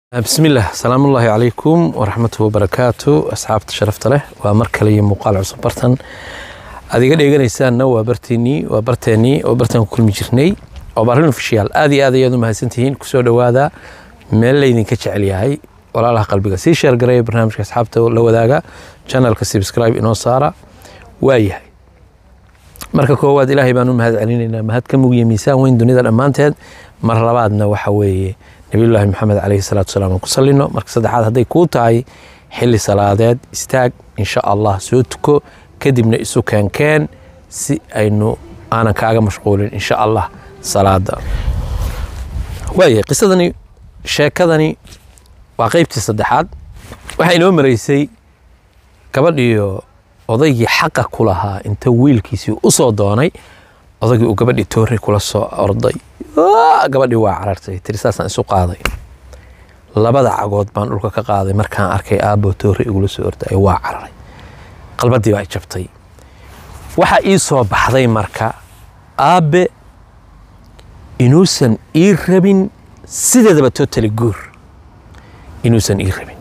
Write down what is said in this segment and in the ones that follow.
bismillaah salaamullaahi calaykum waraxmatuhu wabarakaatu asxaabta sharafta leh waa mar kale iyo muuqaal cusub bartan aad iga dheeganaysaanna waa barteenii waa barteenii oo bartan ku kulmi jirnay oo barin ofishiyaal aad iyo aad ayaad u mahadsantihiin kusoo dhowaada meel laydinka jecel yahay walaalaha qalbiga sii sheergaraya barnaamijka asxaabta la wadaaga channelka subscribe inoo saara waa yahay marka koowaad ilaahay baan u mahad celinaynaa mahad ka mugiya miisaan weyn dunida dhammaanteed mar labaadna waxa weeye nabiyullaahi maxamed caleyhi salaatu wasalaam aan ku sallino marka saddexaad hadday kuu tahay xilli salaadeed istaag insha allah soo tuko kadibna isu keenkeen si aynu aanan kaaga mashquulin insha allah salaada waayahay qisadani sheekadani waa qeybtii saddexaad waxaa inoo maraysay gabadhiyo odaygii xaqa ku lahaa inta wiilkiisii u soo doonay odaygii uu gabadhii toore kula soo orday gabadhii waa carartay tiri saasaan isu qaaday labada cagood baan dhulka ka qaaday markaan arkay aabbo toore igula soo orday waa cararay qalbadii baa jabtay waxaa ii soo baxday marka aabbe inuusan ii rabin sideedaba totally guur inuusan ii rabin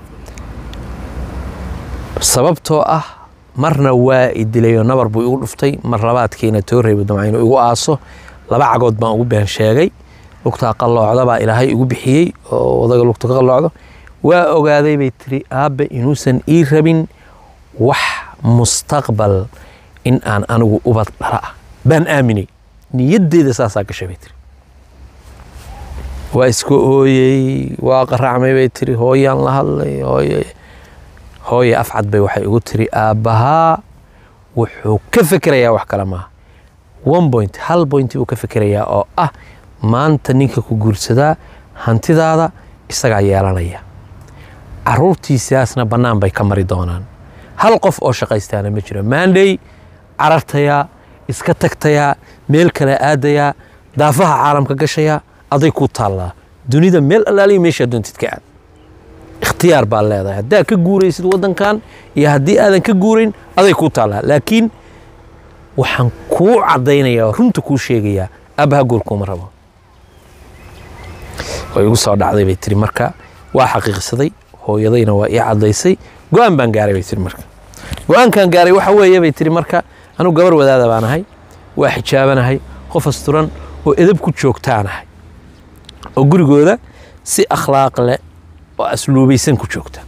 sababtoo ah marna waa i dilayoo nabar buu igu dhuftay mar labaadkiina tooreybu damca inuu igu aaso laba cagood baan ugu been sheegay lugtaa qalloocda baa ilaahay igu bixiyey oo odaga lugta ka qalloocdo waa ogaaday bay tiri aabbe inuusan ii rabin wax mustaqbal in aan anigu ubad dhala ah baan aaminay niyaddeeda saasaa gashay bay tiri waa iska ooyey waa qaracmay bay tiri hooyaan la hadlay hooye hooye afcad bay waxay igu tiri aabbahaa wuxuu ka fekerayaa wax kale maaha one point hal point buu ka fekerayaa oo ah maanta ninka ku guursadaa hantidaada isagaa yeelanaya caruurtiisaasna bannaan bay ka mari doonaan hal qof oo shaqaystaana ma jiro maandhey carartayaa iska tagtayaa meel kale aadayaa daafaha caalamka gashayaa aday ku taallaa dunida meel allaaliya meeshaa doontid ka aad ikhtiyaar baa leedahay haddaad ka guuraysid waddankan iyo haddii aadan ka guurayn aday ku taallaa laakiin waxaan kuu caddaynayaa oo runta kuu sheegayaa aabbaha guurkuuma rabo way igu soo dhacday bay tiri marka waa xaqiiqsaday hooyadayna waa ii caddaysay go-aan baan gaaray bay tiri marka go-aankan gaaray waxa weeye bay tiri marka anugu gabar wadaada baan ahay waa xijaabanahay qof asturan oo edab ku joogtaanahay oo gurigooda si akhlaaq leh oo asluubaysan ku joogta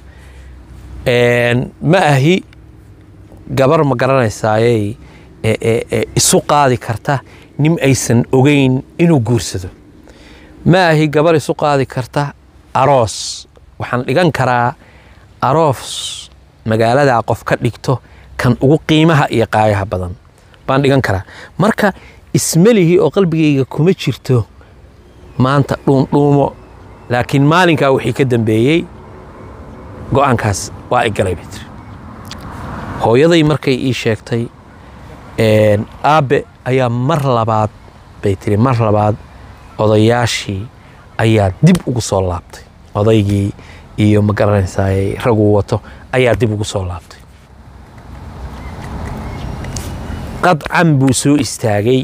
ma ahi gabar ma garanaysaayey isu qaadi karta nin aysan ogeyn inuu guursado ma ahi gabar isu qaadi karta aroos waxaan dhigan karaa aroos magaaladaa qof ka dhigto kan ugu qiimaha iyo qaayaha badan baan dhigan karaa marka ismelihii oo qalbigayga kuma jirto maanta dhuundhuumo laakiin maalinkaa wixii ka dambeeyey go-aankaas waa i galay bay tiri hooyaday markay ii sheegtay aabbe ayaa mar labaad bay tiri mar labaad odayaashii ayaa dib ugu soo laabtay odaygii iyo ma garanaysaay raguu wato ayaa dib ugu soo laabtay qadcan buu soo istaagay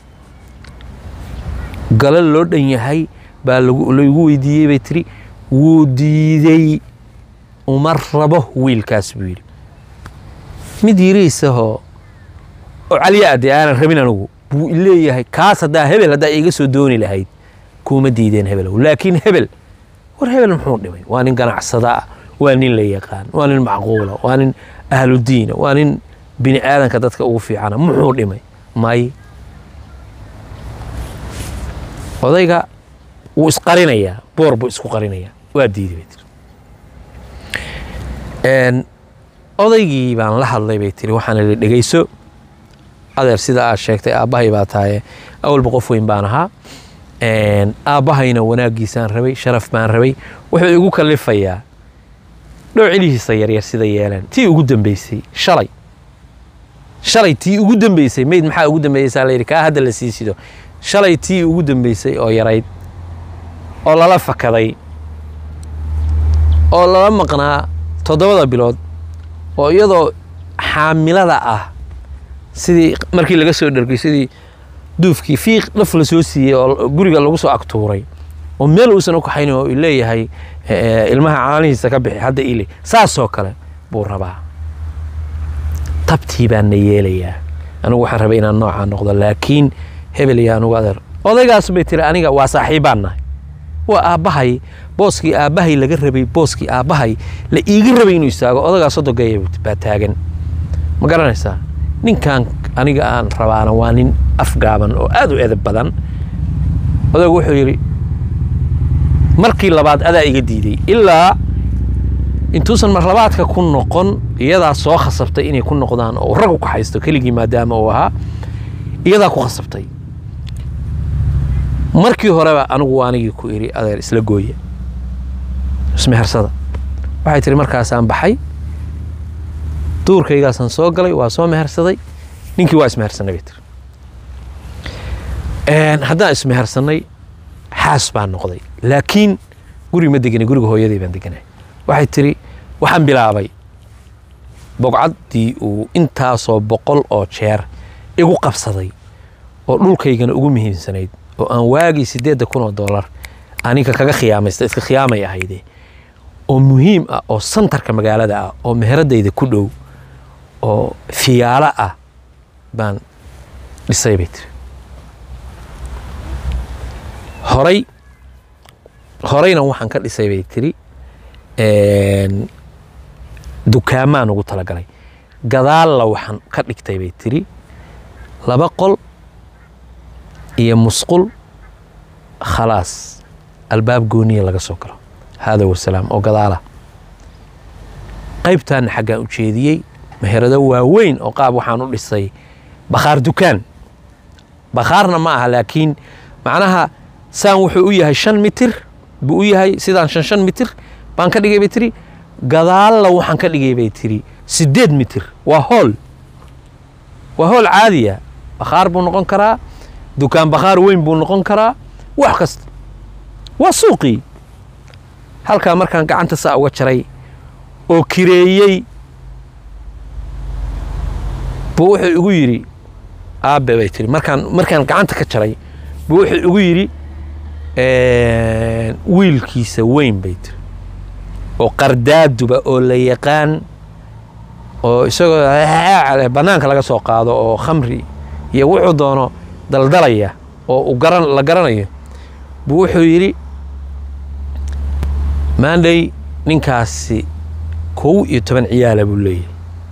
galo loo dhan yahay baa laygu weydiiyey bay tiri wuu diidey uma rabo wiilkaas buu yidhi mid yiriisahoo oo caliya adee aanan rabin anugu buu leeyahay kaas haddaa hebel haddaa iiga soo dooni lahayd kuuma diideen hebelow laakiin hebel war hebel muxuu dhimay waa nin ganacsada ah waa nin la yaqaan waa nin macquula waa nin ahludiina waa nin bini aadanka dadka ugu fiicana muxuu dhimay may odayga wuu isqarinayaa boor buu isku qarinayaa waa diiday bay tiri odaygii baan la hadlay bay tiri waxaan idhi dhegeyso adeer sida aad sheegtay aabbahay baa tahaye awalba qof weyn baan ahaa aabbahayna wanaaggiisaan rabay sharaf baan rabay wuxuu igu kalifayaa dhowcilihiisa yaryar sida yeeleen tii ugu dambeysay shalay shalay tii ugu dambeysay meyd maxaa ugu dambeeyeysaa layidhi kaa hadda la sii sido shalay tii ugu dambeysay oo yarayd oo lala fakaday oo lala maqnaa toddobada bilood oo iyadoo xaamilada ah sidii markii laga soo dhargay sidii duufkii fiiq dhaf la soo siiyey oo guriga lagu soo agtuuray oo meel uusan u kaxaynin oo leeyahay ilmaha caanihiisa ka bixi hadda ile saasoo kale buu rabaa tabtii baan na yeelayaa anigu waxaan rabay inaan noocaa noqdo laakiin hebel iyo anugu adeer odaygaas bay tiri aniga waa saaxiibbaan nahay waa aabbahay booskii aabbahay laga rabay booskii aabbahay la iiga rabay inuu istaago odagaa sodogeeya baa taagan ma garanaysaa ninkan aniga aan rabaana waa nin afgaaban oo aad u edeb badan odaygu wuxuu yidhi markii labaad adaa iga diiday ilaa intuusan marlabaadka ku noqon iyadaa soo khasabtay inay ku noqdaan oo rag u kaxaysto keligii maadaama uu ahaa iyadaa ku khasabtay markii horeba anigu anigii ku idhi adeer isla gooya ismehersada waxay tihi markaasaan baxay duurkaygaasaan soo galay waa soo mehersaday ninkii waa ismehersanay bay tiri haddaan ismehersanay xaas baan noqday laakiin guri ma deganay guriga hooyaday baan deganay waxay tiri waxaan bilaabay bogcaddii uu intaasoo boqol oo jeer igu qabsaday oo dhulkaygana ugu muhiimsanayd oo aan waagii siddeedda kun oo dollar aniga kaga khiyaamaysta iska khiyaamay ahayde oo muhiim ah oo santarka magaalada ah oo meheradayda ku dhow oo fiyaalo ah baan dhisay bay tiri horay horayna waxaan ka dhisay bay tiri dukaamaan ugu talagalay gadaalla waxaan ka dhigtay bay tiri laba qol iyo musqul khalaas albaab gooniya laga soo galo haada wasalaam oo gadaala qaybtaana xaggaan u jeediyey meherado waaweyn oo qaab waxaan u dhisay bakhaar dukaan bakhaarna ma aha laakiin macnaha saan wuxuu u yahay shan mitir buu u yahay sidaan shan shan mitir baan ka dhigay bay tiri gadaalla waxaan ka dhigay bay tiri siddeed mitir waa hool waa hool caadiya bakhaar buu noqon karaa dukaan bakhaar weyn buu noqon karaa wax kasta waa suuqii halkaa markaan gacanta saa uga jaray oo kireeyey buu wuxuu igu yidhi aabe bay tiri markaan markaan gacanta ka jaray buu wuxuu igu yidhi wiilkiisa weyn bay tiri oo qardaaduba oo la yaqaan oo isagoo bannaanka laga soo qaado oo khamri iyo wuxuu doono daldalaya oo u garan la garanayo buu wuxuu yidhi maandhay ninkaasi kow iyo toban ciyaala buu leeyahay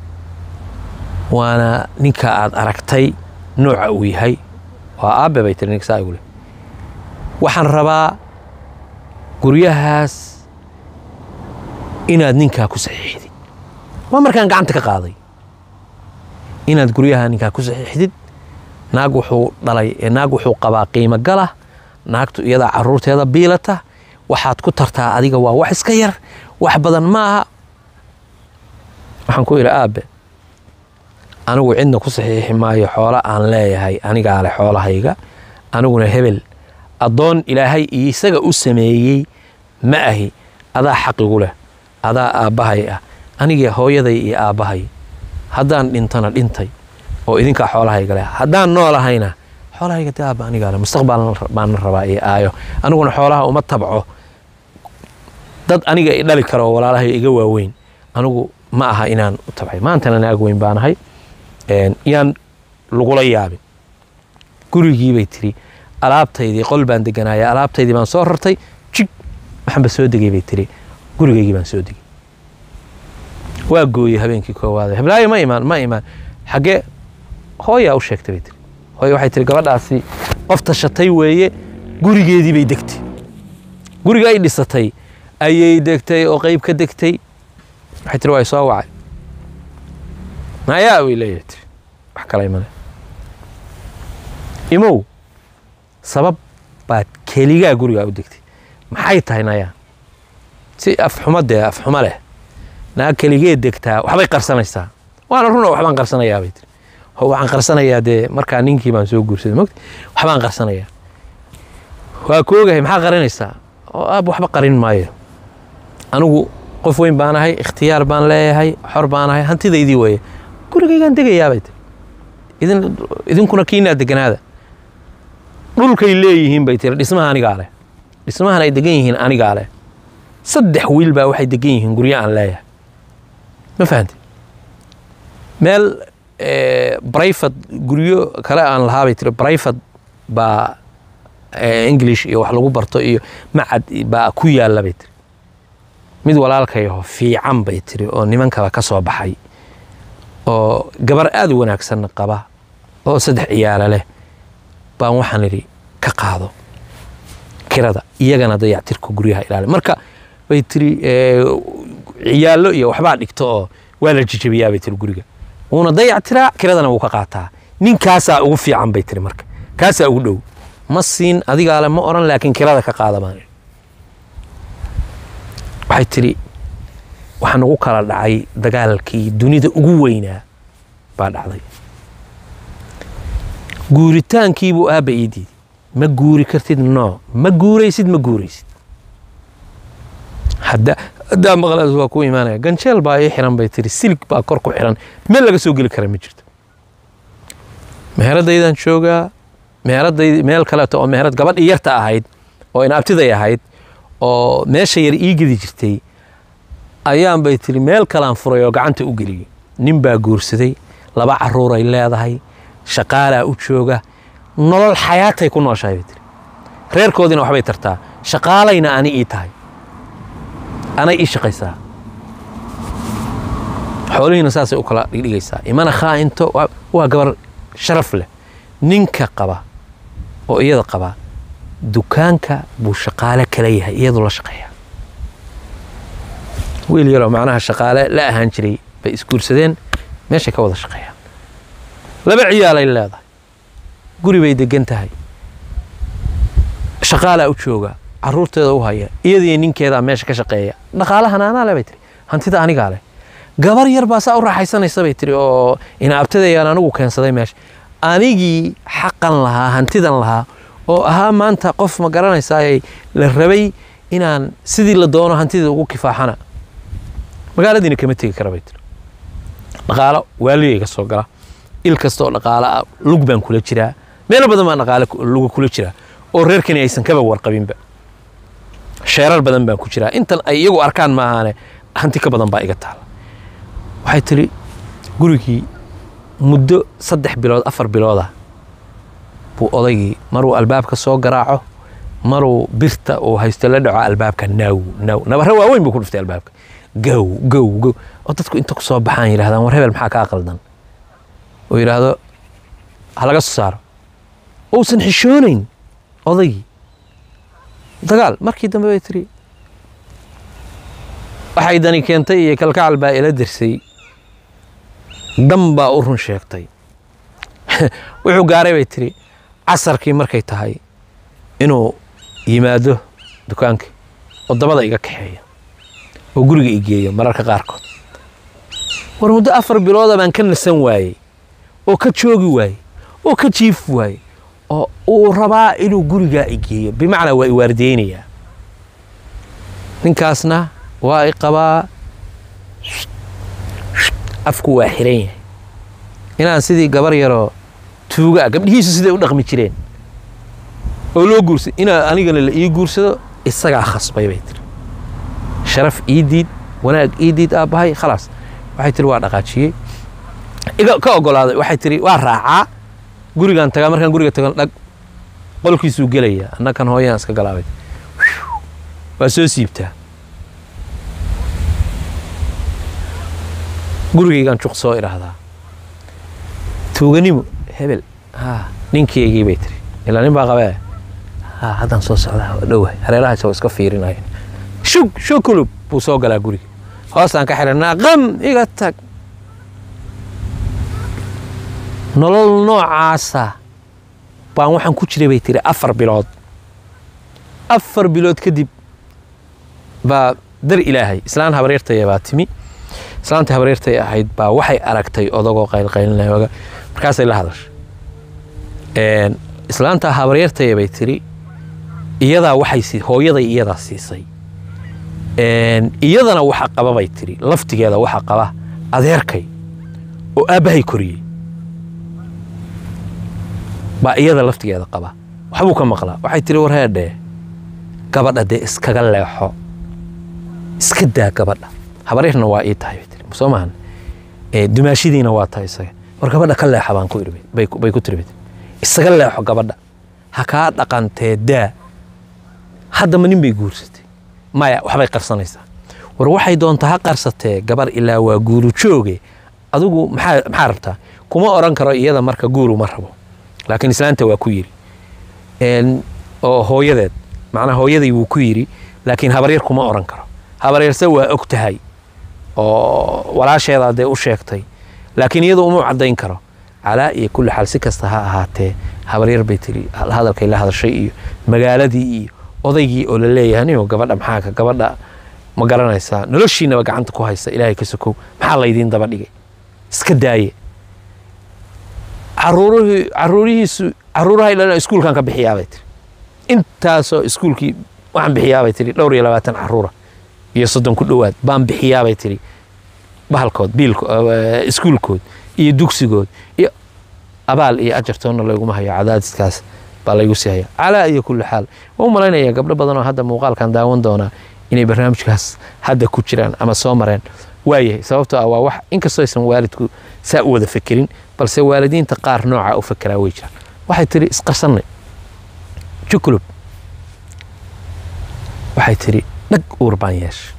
waana ninka aad aragtay nooca uu yahay waa aabe bay tiri ninka saa igu leh waxaan rabaa guryahaas inaad ninkaa ku saxiixdid waa markaan gacanta ka qaaday inaad guryaha ninkaa ku saxiixdid naag wuxuu dhalay naag wuxuu qabaa qiimo gala naagtu iyadaa caruurteeda biilata waxaad ku tartaa adiga waa wax iska yar wax badan ma aha waxaan ku idhi aabe anigu cidna ku saxiixi maayo xoolo aan leeyahay anigaa leh xoolahayga aniguna hebel addoon ilaahay isaga u sameeyey ma ahi adaa xaqigu leh adaa aabbahay ah anigii hooyaday iyo aabbahay haddaan dhintana dhintay oo idinkaa xoolahayga leh haddaan noolahayna xoolahayga de aabba anigaa leh mustaqbal baana rabaa iyo aayo aniguna xoolaha uma tabco dad aniga i dhali karo oo walaalahay iga waaweyn anigu ma aha inaan u tabcay maantana naag weyn baanahay yaan lagula yaabin gurigii bay tiri alaabtaydii qol baan deganaaya alaabtaydii baan soo rartay jig waxaanba soo degay bay tiri gurigaygii baan soo degay waa gooyey habeenkii koowaad heblaayo ma imaan ma imaan xaggee hooyaa u sheegtay bay tiri hooya waxay tiri gabadhaasi qof tashatay weeye gurigeedii bay degtay guriga ay dhisatay ayay degtay oo qeyb ka degtay waxay tiri waa soo wacay nayaa way leeyahay tiri wax kale imale imow sabab baad keligaa gurigaa u degtay maxay tahay nayaa si afxumo dee afxumo leh naag keligee degtaa waxbay qarsanaysaa waana runa waxbaan qarsanayaa bay tiri ho waxaan qarsanayaa dee markaa ninkii baan soo guursaday mogta waxbaan qarsanayaa waa koogahay maxaa qarinaysaa oo aab waxba qarin maayo anigu qof weyn baan ahay ikhtiyaar baan leeyahay xor baan ahay hantidaydii weeye gurigaygaan degayaa bay tiri idin idinkuna kiinaa deganaada dhulkay leeyihiin bay tiri dhismaha anigaa leh dhismahan ay degan yihiin anigaa leh saddex wiil baa waxay degan yihiin guryo aan leeyahay ma fahamtid meel brifat guryo kale aan lahaabay tiri brifat baa english iyo wax lagu barto iyo macad baa ku yaalla bay tiri mid walaalkayaho fiican bay tiri oo nimankaba ka soo baxay oo gabar aada u wanaagsanna qaba oo saddex ciyaalo leh baan waxaan idhi ka qaado kirada iyagana dayactirka guryaha ilaali marka bay tiri ciyaallo iyo waxbaa dhigto oo waa la jijabiyaa bay tiri guriga wuuna dayactiraa kiradana wuu ka qaataa ninkaasaa ugu fiican bay tiri marka kaasaa ugu dhow ma siin adigaale ma odhan laakiin kirada ka qaada baan waxay tidhi waxaa nagu kala dhacay dagaalkii dunida ugu weynaa baa dhacday guuritaankiibuu aabba ii diiday ma guuri kartid no ma guuraysid ma guuraysid haddaa maqlaas waa ku imaanaya ganjeel baa ii xiran bay tiri silig baa kor ku xiran meel laga soo geli kara ma jirto meheradaydaan joogaa meheradayd meel kaleeto oo meherad gabadhii yarta ahayd oo inaabtiday ahayd oo meesha yar ii gedi jirtay ayaan bay tiri meel kalaan furay oo gacanta u geliyey nin baa guursaday laba caruuray leedahay shaqaalaa u jooga nolol xayaatay ku nooshahay bay tiri reerkoodiina waxbay tartaa shaqaalayna ani ii tahay anay ii shaqaysaa xoolihiina saasay u kala dhigdhigaysaa imana khaa'into waa gabar sharaf leh ninka qaba oo iyada qaba dukaanka buu shaqaale kala yahay iyadu la shaqeeya wiil yaroo macnaha shaqaale la ahaan jiray bay isguursadeen meeshay ka wada shaqeeyaan laba ciyaalay leedahay guri bay degan tahay shaqaalaa u jooga caruurteeda u haya iyadiyo ninkeedaa meesha ka shaqeeya dhaqaalahana anaa le bay tiri hantida anigaa leh gabar yar baa saa u raaxaysanaysa bay tiri oo inaabtadayaan anigu keensaday meesha anigii xaqan lahaa hantidan lahaa oo ahaa maanta qof ma garanaysaay la rabay inaan sidii la doono hantida ugu kifaaxana magaaladiina kama tegi kara bay tiri dhaqaalo waaligay ka soo gala il kasta oo dhaqaalo ah lug baan kula jiraa meelo badan baan dhaqaalo luga kula jiraa oo reerkani aysan kaba warqabinba sheerar badan baan ku jiraa intan ay iyagu arkaan maahaane hanti ka badan baa iga taala waxay tiri gurigii muddo saddex bilood afar biloodah buu odaygii maruu albaabka soo garaaco maruu birta uu haysto la dhaco albaabka naw naw nabarre waaweyn buu ku dhuftay albaabka gow gow gow oo dadku inta ku soo baxaan yidhahdaan war hebel maxaa kaa qaldan oo yidhaahdo ha laga soo saaro uusan xishoonayn odaygii dagaal markii dambe bay tiri waxay dani keentay iyo kalkacal baa ila dirsay dan baa u run sheegtay wuxuu gaaray bay tiri casarkii markay tahay inuu yimaado dukaankii oo dabada iga kaxeeya oo guriga i geeyo mararka qaarkood war muddo afar bilooda baan ka nasan waayey oo ka joogi waayey oo ka jiifi waayey oo uu rabaa inuu gurigaa i geeyo bimacnaa waa i waardiyeynayaa ninkaasna waa i qabaa afku waa xiran yahay inaan sidii gabar yaroo tuuga ah gabdhihiisu siday u dhaqmi jireen oo loo guursay inaa anigana la ii guursado isagaa khasbay bay tiri sharaf ii diid wanaag ii diid aabbahay khalaas waxay tiri waa dhaqaajiyey iga ka ogolaaday waxay tiri waa raacaa gurigaan tagaa markaan guriga tagan dhag qolkiisuu gelaya annakan hooyaan iska galaabay waa soo siibtaa gurigaygaan juq soo idhaahdaa tuuganimo hebel ha ninkeygii bay tiri ilaa nin baa qabee ha haddaan soo socdaa waa dhowahay hareeraha isagoo iska fiirinaya shug shukulub buu soo galaa guriga hoosaan ka xiranaa qam iga tag nolol noocaasa baan waxaan ku jiray bay tiri afar bilood afar bilood kadib baa dar ilaahay islaan habaryartaya baa timi islaantii habaryartay ahayd baa waxay aragtay odagoo qaylqaylinaya markaasay la hadashay islaantaa habaryartaya bay tiri iyadaa waxay hooyaday iyadaa siisay iyadana waxa qaba bay tiri laftigeeda waxa qaba adeerkay oo aabbahay koriyey baa iyada laftigeeda qaba waxbuu ka maqlaa waxay tiri war heedhee gabadha dee iskaga leexo iska daa gabadha habaryarna waa ii tahay bay tiri soo maahan ee dumaashidiina waa tahay isaga war gabadha ka leexa baan ku iri bay bay ku tiri bay tiri isaga leexo gabadha ha kaa dhaqantee daa haddama nin bay guursatay maya waxbay qarsanaysaa war waxay doontaa ha qarsatee gabar ilaa waa guuru jooge adigu maxaa maxaa rabtaa kuma oran karo iyada marka guuru ma rabo laakiin islaanta waa ku yiri Een, oo hooyadeed macnaa hooyadii wuu ku yiri laakiin habaryar kuma oran karo habaryarse waa og tahay oo walaasheedaa dee u sheegtay laakiin iyadu uma caddayn karo calaa iyo kulli xaal si kasta ha ahaatee habaryar bay tiri hadalkay la hadashay iyo magaaladii iyo odaygii oo la leeyahay ninoo gabadha maxaa ka gabadha ma garanaysaa noloshiinaba gacanta ku haysta ilaahay ka sokow maxaa laydiin daba dhigay iska daaye caruurihii caruurihiisu caruurahay dhalin iskuulkan ka bixiyaabay tiri intaasoo iskuulkii waxaan bixiyaabay tiri dhowr iyo labaatan caruura iyo soddon ku dhowaad baan bixiyaabay tiri bahalkood biilko eh, iskuulkood iyo dugsigood iyo abaal iyo ajartoonna layguma hayo cadaadiskaas baa laygu sii haya calaa iyo kulli xaal waan u malaynayaa gabdho badan oo hadda muuqaalkan daawan doonaa inay barnaamijkaas hadda ku jiraan ama soo mareen waayahay sababtoo ah waa wax inkastoo aysan waalidku saa u wada fekerin balse waalidiinta qaar nooca u fekeraa way jiraan waxay tiri isqarsanay jukulub waxay tiri dhag uur baan yeeshay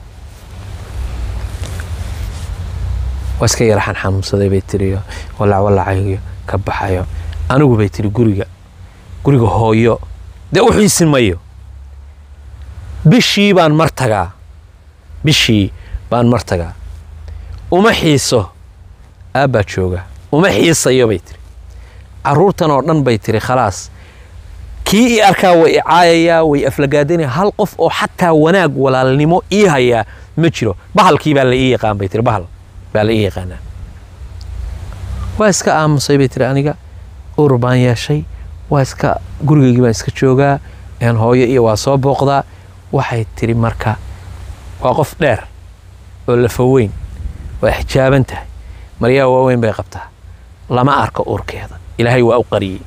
waa iska yara xanxanuunsaday bay tiri walac walacayyo ka baxayo anigu bay tiri guriga guriga hooyo dee u xiisin mayo bishii baan mar tagaa bishii baan mar tagaa uma xiiso aabbaa jooga uma xiisayo bay tiri caruurtan oo dhan bay tiri khalaas kii i arkaa way i caayayaa way aflagaadinaya hal qof oo xataa wanaag walaalnimo ii hayaa ma jiro bahalkii baa la ii yaqaan bay tiri bahal baa la ii yaqaanaa waa iska aamusay bay tiri aniga ur baan yeeshay waa iska gurigaygii baan iska joogaa een hooyo iyo waa soo booqdaa waxay tiri marka waa qof dheer oo lafaweyn waa xijaaban tahay maryaa waaweyn bay qabtaa lama arko uurkeeda ilaahay waa u qariyey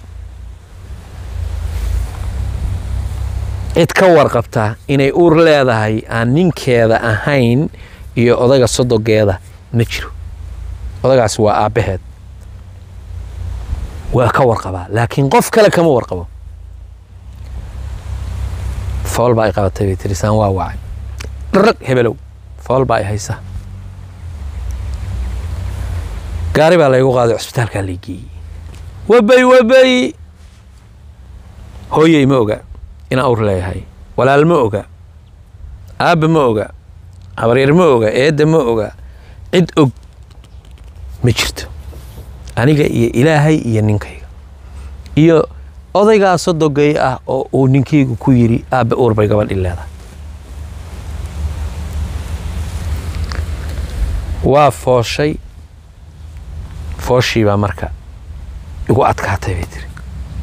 cid ka warqabtaa inay uur leedahay aan ninkeeda ahayn iyo odaga sodogeeda ma jiro odagaas waa aabbaheed waa ka warqabaa laakiin qof kale kama warqabo fool baa ay qabatay bay tiri saan waa wacay dharag hebelow fool baa ay haysa gaari baa laygu qaaday cusbitaalkaa lay geeyey wabay wabay hooyey ma oga inaan ur leeyahay walaal ma oga aabba ma oga habaryar ma oga eedda ma oga cid og ma jirto aniga iyo ilaahay iyo ninkayga iyo odaygaa sodogay ah oo uu ninkaygu ku yidhi aabbe uur bay gabadhi leedahay waa fooshay fooshii baa marka igu adkaatay bay tiri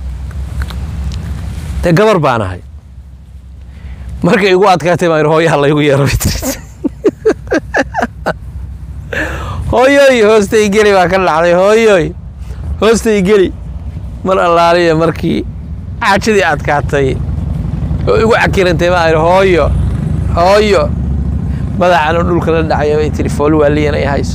dee gabar baan ahay marka igu adkaatay baan yidhi hooyaha laygu yeero bay tiri hooyoy hoostay geli baa ka dhacday hooyoy hoostay geli mar allaaliya markii xaajadii adkaatay oo igu cakirantay baa yidhi hooyo hooyo madaxan dhulka la dhacaya bay tiri fool waaliyan ay hayso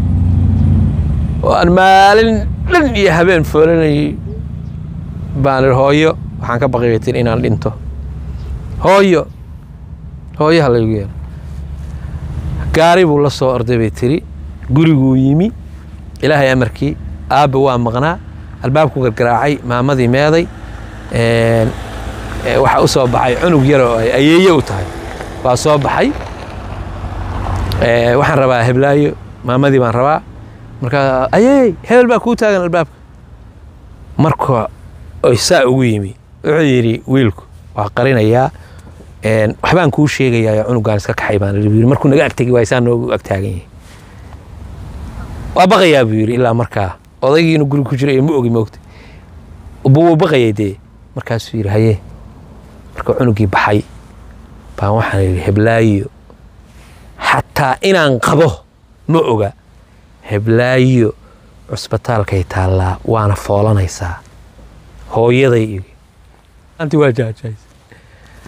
oo aan maalin dhan iyo habeen foolanayay baan idhi hooyo waxaan ka baqay bay tiri inaan dhinto hooyo hooyaha laygu yeero gaari buu la soo orday bay tiri guriguu yimi ilaahay amarkii aabba waa maqnaa albaabku gargaraacay maamadii meeday waxaa u soo baxay cunug yar oo ay ayeeye u tahay waa soo baxay waxaan rabaa heblaayo maamadii baan rabaa markaa ayey hebel baa kuu taagan albaabka marka oy saa ugu yimi wuxuu yidhi wiilku waa qarinayaa waxbaan kuu sheegayaa cunugaan iska kaxay baan yidhi markuu naga agtegi waay saa noogu agtaagan yahay waa baqayaa buu yidhi ilaa markaa odaygii inuu guri ku jiro iyo ma ogi moogta wuu baqayay dee markaasuu yidhi haye marka cunugii baxay baan waxaan yidhi heblaayo xataa inaan qabo ma oga heblaayo cusbitaalkay taallaa waana foolanaysaa hooyaday igi anti waa jaajays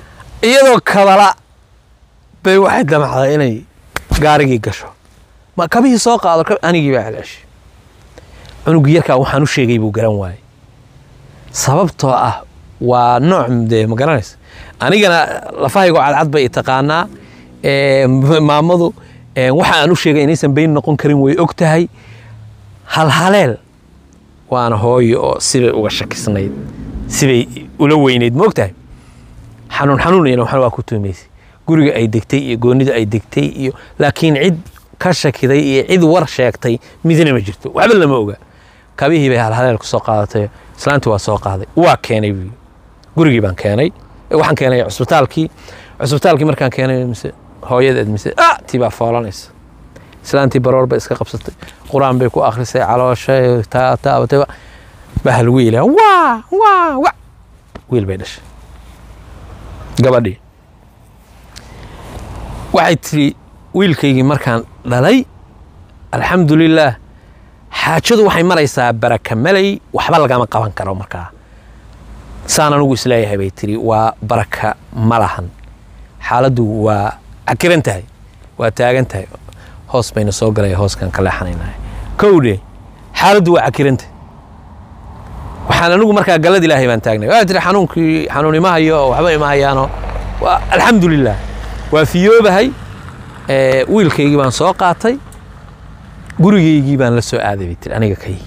iyadoo kabala bay waxay damacday inay gaarigii gasho ma kabihii soo qaado kab- anigii baa celceshay cunugii yarkaa waxaan u sheegay buu garan waayey sababtoo ah waa nooc dee ma garanaysa anigana lafahaygo cadcad bay i taqaanaa ee, m- maamadu ee, waxa aan u sheegay inaysan bayn noqon karin way og tahay halhaleel waana hooyo oo sibay uga shakisnayd sibay ula weynayd ma og tahay xanuun xanuun iyana waxna waa ku tuumaysay guriga ay degtay iyo goonida ay degtay iyo laakiin cid ka shakiday iyo cid war sheegtay midna ma jirto waxba lama oga kabihii bay halhaleel ku soo qaadatay islaantii waa soo qaaday waa keenay buu yidhi. gurigii baan keenay Eh, waxaan keenay cusbitaalkii cusbitaalkii markaan keenay mise hooyadeed mise ah tii baa foolanaysa islaantii baroor bay iska qabsatay qur-aan bay ku akhrisay caloosha taa taabatay bahal wiila waa waa wa wiil bay dhashay gabadhii waxay tiri wiilkaygii markaan dhalay alxamdulilaah xaajadu waxay maraysaa baraka malay waxba lagama qaban karo markaa saan anugu isleeyahay bay tiri waa baraka ma lahan xaaladdu waa cakiran tahay waa taagan tahay hoos bayna soo galaya hooskan ka leexanaynahay kowdhe xaaladdu waa cakiran tahay waxaan anigu markaa gallad ilaahay baan taagnay waa tiri xanuunkii xanuun ima hayo oo waxba ima hayaano waa alxamdulilah waa fiyoobahay ee, wiilkaygii baan soo qaatay gurigaygii baan la soo aaday bay tiri aniga kay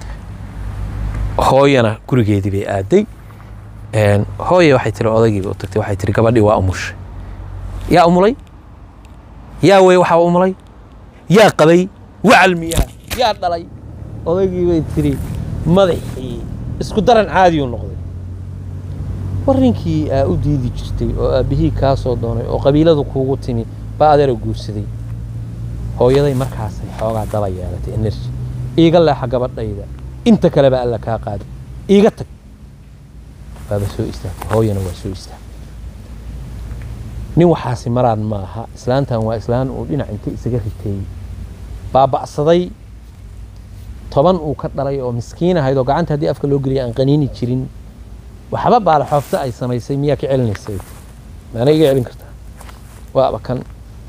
hooyana gurigeedii bay aaday Een, hooye waxay tiri odaygiiba u tagtay waxay tiri gabadhii waa umushay yaa umulay yaa wey waxaa umulay yaa qabay wacal miyaa yaa dhalay odaygii bay tiri madaxii isku daran caadiyuu noqday war ninkii aa u diidi jirtay oo aabbihii kaa soo doonay oo qabiiladu kuugu timi baa adeera guursaday hooyaday markaasay xoogaa daba yeelatay energy iiga leexa gabadhayda inta kale baa alla kaa qaaday iiga tag baaba soo istaagtay hooyana waa soo istaagtay nin waxaasi maraan ma aha islaantan waa islaan uu dhinac inta isaga riteeyey baaba'saday toban uu ka dhalay oo miskiin ahayd oo gacanta haddii afka loo geliya aan qaniini jirin waxba baalaxoofta ay samaysay miyaa ka celinaysay maana iga celin kartaa waaba kan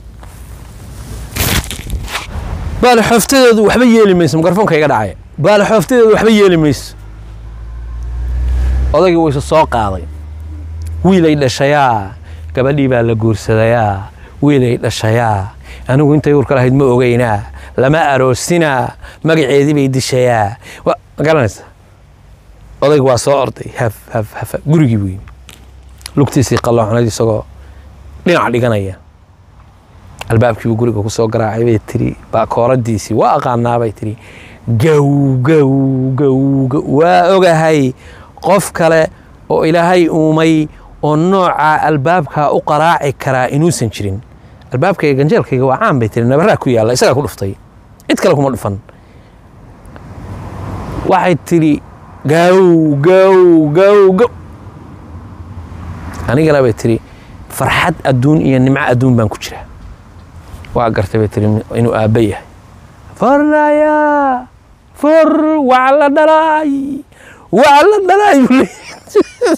baalaxooftadeedu waxba yeeli mayso mikrofoonka iga dhacaya baalaxooftadeedu waxba yeeli mayso odaygii wayse soo qaaday wiilay dhashayaa gabadhii baa la guursadayaa wiilay dhashayaa anigu intay uurka lahayd ma ogeynaa lama aroosinaa magaceedii bay dishayaa wa ma garanaysa odaygu waa soo orday haf haf haf gurigii buu yimi lugtiisii qalloocnayd isagoo dhinac dhiganaya albaabkiibuu guriga ku soo garaacay bay tiri baakooradiisii waa aqaanaa bay tiri gow gow gow gow waa ogahay qof kale oo ilaahay uumay oo nooca albaabkaa u qaraaci karaa inuusan jirin albaabkayga ganjeelkayga waa caan bay tiri nabaraa ku yaalla isagaa ku dhuftay cid kale kuma dhufan waxay tidhi gow gow gow gow anigana bay tidhi farxad adduun iyo nimco adduun baan ku jiraa waa gartay bay tiri inuu aabba yahay fornaya for waa la dhalaay waa la dhalaay buu leeyahay.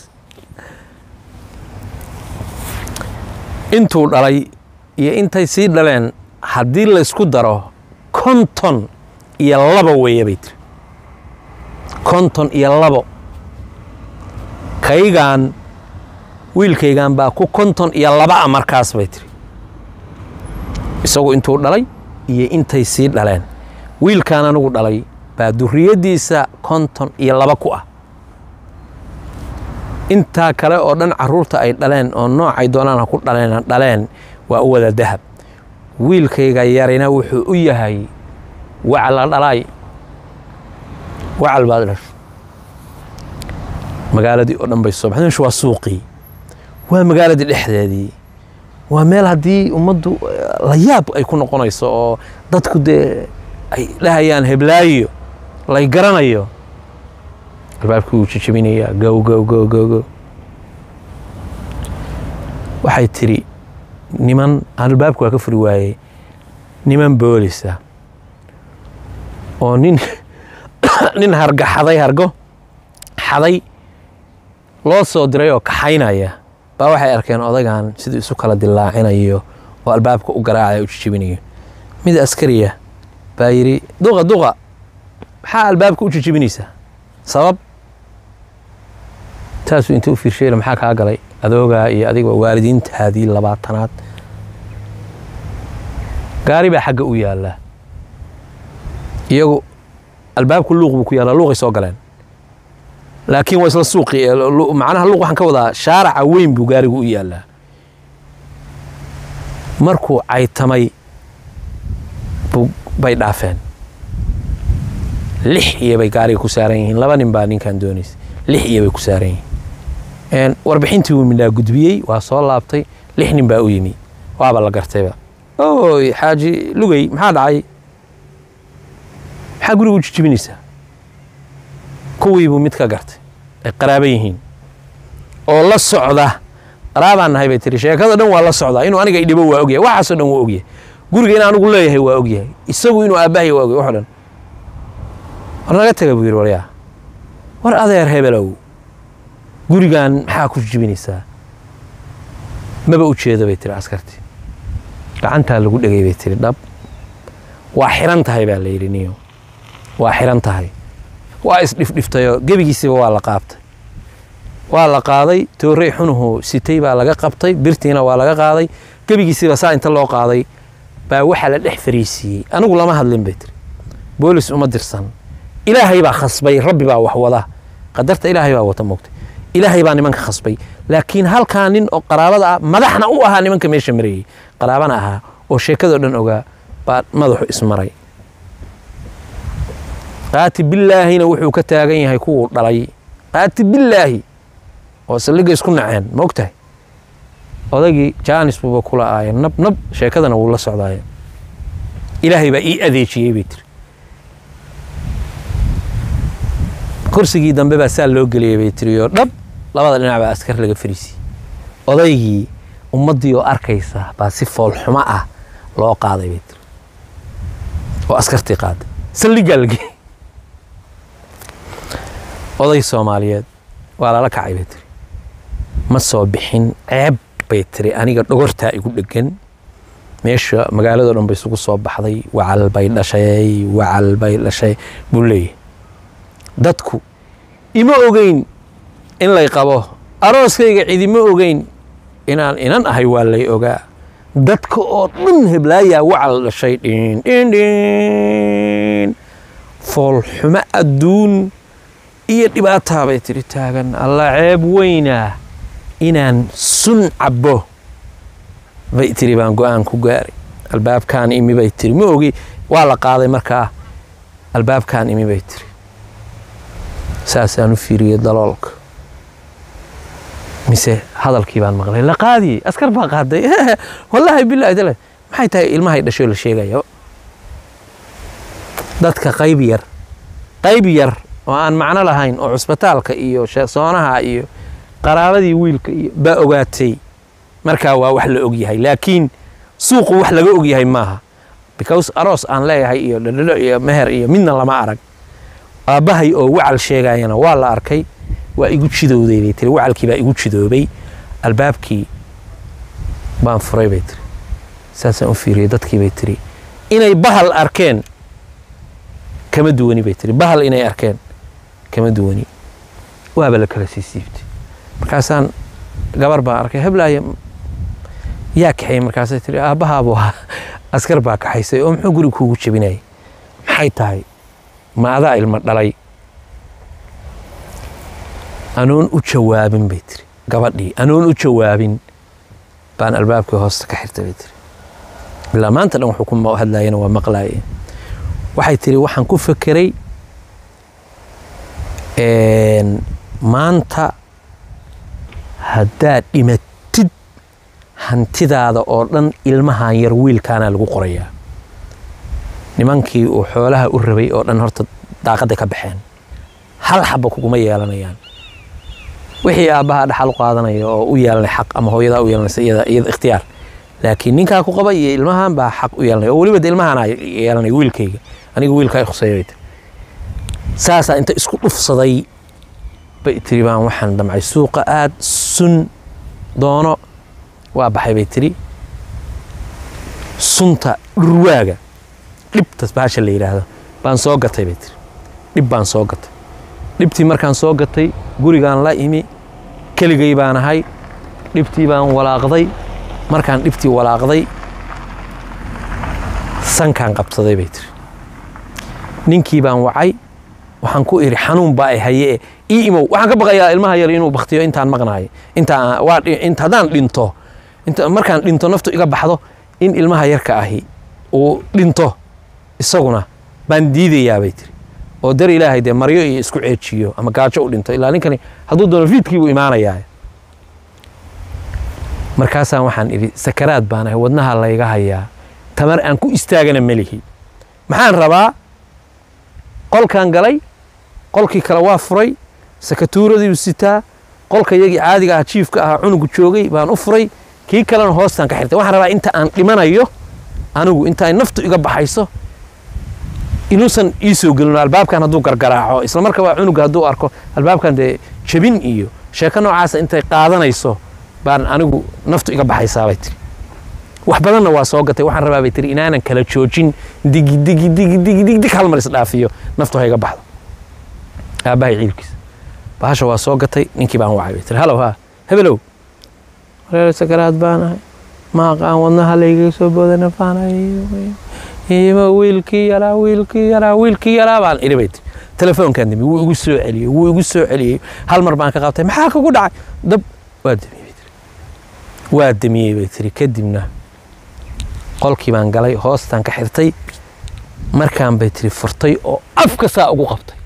intuu dhalay iyo intay sii dhaleen haddii laysku daro konton iyo labo weeye bay tiri konton iyo labo kaygaan wiilkaygan baa ku konton iyo laba a markaas bay tiri isagu intuu dhalay iyo intay sii dhaleen wiilkaan anigu dhalay baa duriyaddiisa konton iyo laba ku ah intaa kale oo dhan caruurta ay dhaleen oo noocay doonaan ha ku dhaleen dhaleen waa u wada dahab wiilkayga yarina wuxuu u yahay wacla dhalaay wacal baad dhashay magaaladii oo dhan bay soo baxday meeshu waa suuqii waa magaaladii dhexdeedii waa meel haddii ummaddu eh, la yaab ay ku noqonayso oo dadku dee ay dhahayaan heblaayo lay garanayo albaabkii wuu jijabinayaa gow gow gow gow gow waxay tidhi niman aan albaabka waa ka furi waayey niman boolisa oo nin nin harga xaday hargo xaday loo soo diray oo kaxaynaya baa waxay arkeen odagan siduu isu kala dilaacinayo oo albaabka u garaacaya u jijibinayo mid askariya baa yidhi duqa duqa maxaa albaabka u jijibinaysaa sabab taasuu inta u fiirshayla maxaa kaa galay adoogaa iyo adiga waalidiintaadii labaatanaad gaari baa xagga u yaallaa iyagu albaabku luuq buu ku yaallaa luuqay soo galeen laakiin waa isla suuqi macnaha luuq waxaan ka wadaa shaaraca weyn buu gaarigu u yaallaa markuu caytamay bay dhaafeen lix iyo bay gaariga ku saaran yihiin laba nin baa ninkan doonaysa lix iyo bay ku saaran yihiin warbixintii wuu midhaa gudbiyey waa soo laabtay lix nin baa u yimi waaba la gartayba oy xaaji lugey maxaa dhacay maxaa guriga u jijibinaysaa kuwiibuu mid ka gartay ay qaraaba yihiin oo la socda qaraabaan nahay bay tiri sheekada dhan waa la socdaa inuu aniga idhibo waa ogyahay waxaasoo dhan waa ogyahay guriga in anigu leeyahay waa ogyahay isagu inuu aabbahay waa ogyahay waxo dhan war naga taga buu yidhi waryaa war adeer hebelow gurigan maxaa ku jijibinaysaa maba u jeedo bay tiri askartii gacantaa lagu dhegay bay tiri dhab waa xiran tahay baa la yidhi niyo waa xiran tahay waa isdhifdhiftayoo gebigiisiba waa la qaabtay waa la qaaday toorey xunuhu sitay baa laga qabtay birtiina waa laga qaaday gebigiisiba saa inta loo qaaday baa waxaa la dhex fariisiiyey anigu lama hadlin bay tiri boolis uma dirsan ilaahay baa khasbay rabbi baa wax wada qadarta ilaahay baa wata moogtay ilaahay baa nimanka khasbay laakiin halkaa nin oo qaraabada ah madaxna u ahaa nimanka meesha marayey qaraabana ahaa oo sheekadoo dhan ogaa baa madaxu ismaray qaati billaahina wuxuu ka taagan yahay kuwuu dhalay qaati billaahi oo saldhigga isku naceen ma og tahay odaygii jaanis buuba kula aaya nab nab sheekadana wuu la socdaaya ilaahay baa ii adeejiyey bay tiri kursigii dambe baa saa loo geliyey bay tiri oo dhab labada dhinac baa askar laga fariisiyey odaygii ummaddii oo arkaysa baa si foolxumo ah loo qaaday bay tiri oo askartii qaaday saldhiggaa la geeyey oday soomaaliyeed waa lala kacay bay tiri ma soo bixin ceeb bay tiri aniga dhogortaa igu dhegan meesha magaaladoo dhan bay isugu soo baxday wacal bay dhashay wacal bay dhashay buu leeyahay dadku ima ogeyn in lay qabo arooskayga cidima ogeyn inaan inan ahay waa lay ogaa dadka oo dhan heblaayaa wacal dhashay dhin dhin dhin foolxumo adduun iyo dhibaataa bay tiri taagan alla ceeb weynaa inaan sun cabbo bay tiri baan go-aan ku gaaray albaabkaan imi bay tiri ma ogi waa la qaaday markaa albaabkaan imi bay tiri saasaan u fiiriyey daloolka mise hadalkii baan maqlay la qaadiyey askar baa qaaday wallaahi bilaahi dale maxay tahay ilmahay dhashoo la sheegaya dadka qayb yar qayb yar oo aan macno lahayn oo cusbitaalka iyo soonaha iyo qaraabadii wiilka iyo baa ogaatay markaa waa wax la ogyahay laakiin suuqu wax laga ogyahay maaha because aroos aan leeyahay iyo dhadhadho iyo meher iyo midna lama arag aabbahay oo wacal sheegayana waa la arkay waa igu jidowday bay tiri wacalkii baa igu jidoobay albaabkii baan furay bay tiri saasaan u fiiriyey dadkii bay tiri inay bahal arkeen kama duwani bay tiri bahal inay arkeen kama duwani waaba la kala sii siibtay markaasaan gabar baan arkay heblaaya yaa kaxeeyey markaasay tiri aabbahaabuu ahaa askar baa kaxaysay oo muxuu guriga kuugu jebinayay maxay tahay ma adaa ilmo dhalay anoon u jawaabin bay tiri gabadhii anoon u jawaabin baan albaabkii hoosta ka xirtay bay tiri ilaa maanta dhan wuxuu ku hadlaayana waa maqlaaye waxay tiri waxaan ku fekeray maanta haddaad dhimatid hantidaada oo dhan ilmahan yar wiilkaana lagu qorayaa nimankii uu xoolaha u rabay oo dhan horta daaqadday ka baxeen hal xaba kuguma yeelanayaan wixii aabbaha dhaxal u qaadanaya oo u yeelanay xaq ama hooyadaa u yeelanaysa iyada iyada ikhtiyaar laakiin ninkaa ku qaba iyo ilmahan baa xaq u yeelanaya oo weliba de ilmahanaa yeelanaya wiilkayga aniga wiilkaa khuseeya bay tiri saasaa inta isku dhufsaday bay tiri baan waxaan damcay suuqa aad sun doono waa baxay bay tiri sunta dhurwaaga dhibtas baasha la yidhaahdo baan soo gatay bay tiri dhib baan soo gatay dhibtii markaan soo gatay gurigaan la imi keligay baan ahay dhibtii baan walaaqday markaan dhibtii walaaqday sankaan qabsaday bay tiri ninkii baan wacay waxaan ku idhi xanuun baa ay haye ii imow waxaan ka baqayaa ilmaha yar inuu baktiyo intaan maqnaayo inta waa inta haddaan dhinto inta markaan dhinto naftu iga baxdo in ilmaha yarka ahi uu dhinto isaguna baan diidayaa bay tiri oo dar ilaahay dee maryo iyo isku ceejiyo ama gaajo u dhinto ilaa ninkani hadduu doono fiidkii buu imaanayaa markaasaan waxaan idhi sakaraad baan ahay wadnaha layga hayaa tamar aan ku istaagana melihi maxaan rabaa qolkaan galay qolkii kale waa furay sakatuuradiibu sitaa qolka yagii caadiga ah jiifka ahaa cunugu joogay baan u furay kii kalena hoostaan ka xirtay waxaan rabaa inta aan dhimanayo anigu inta ay naftu iga baxayso inuusan ii soo gelin albaabkan hadduu gargaraaco isla markaba cunuga hadduu arko albaabkan dee jabin iyo sheeko noocaasa intay qaadanayso baan anigu naftu iga baxaysaabay tiri wax badanna waa soo gatay waxaan rabaa bay tiri inaanan kala joojin digi digi digi digi dig dig hal mar isdhaafiyo naftu ha iga baxdo aabbahay ciilkiisa bahasha waa soo gatay ninkii baan wacay bay tiri halow haa hebelow wareer sakaraad baan ahay maaqaan wadnaha laygaga soo boodana faanayo wiilkii yaraa wiilkii yaraa wiilkii yaraa baan idhi bay tiri telefoonkan dami wuu igu soo celiyey wuu igu soo celiyey hal mar baan ka qabtay maxaa kugu dhacay dab waa damiyey bay tiri waa damiyey bay tiri kadibna qolkii baan galay hoostaan ka xirtay markaan bay tiri furtay oo afka saa ugu qabtay